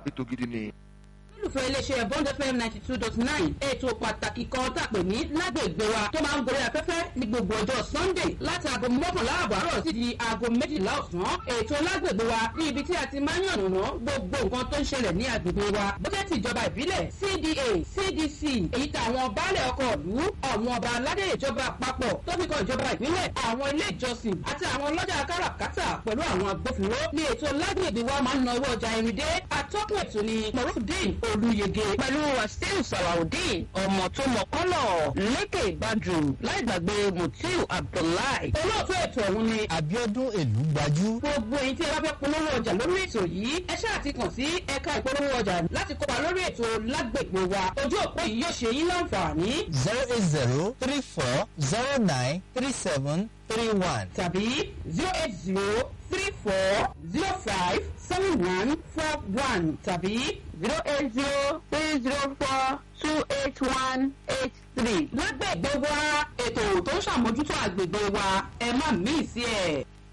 ètò gidi ni. olùfẹ́ iléeṣẹ́ bond fm ninety two dot nine ètò pàtàkì kan tá a pè ní lágbègbè wa tó máa ń gorí afẹ́fẹ́ ní gbogbo ọjọ́ sunday láti aago mọ́kànlá àbọ̀ àárọ̀ sí di aago méjìlá ọ̀sán ètò lágbègbè wa ní ibi tí a ti máa ń yànnàná gbogbo nǹkan tó ń ṣẹlẹ̀ ní agbègbè wa bójẹ́ ti ìjọba ìbílẹ̀ cda cdc èyí tí àwọn baálẹ̀ ọkọ̀ ìlú àwọn ọba aládé ìjọba àpapọ̀ tó fi kan ìjọba ìbílẹ̀ àwọn ilé ìjọsìn àti àwọn ọlọ́jà káràkátà pẹ̀lú àwọn agbófinró ní ètò lágbègbè wa máa ń na owó ọjà irinde atọ́kùn ètò ni morufudin olùyege pẹ̀lú wàsíù sàlàudeen ọmọ tó mọ kọ́lọ̀ lékè ìbàdù láì gbàgbé mutiu abdullahi. olóòtú ètò ọ̀hún ni abiodun èlú gbajú. gbogbo èyí tí ẹ bá fẹ́ polówó ọjà lórí ètò yìí ẹ ṣáà ti kàn sí ẹ̀ka ìpolówó ọjà láti kópa lórí ètò lágbègbè wa ojú òpó yìí yóò ṣe yín láǹfààní zero eight zero three four zero nine three seven three one. tàbí zero eight zero three four zero five seven one four one tàbí zero eight zero three zero four two eight one eight three. lágbègbè wa ètò tó ń ṣàmójútó àgbègbè wa ẹ má mí sí ẹ.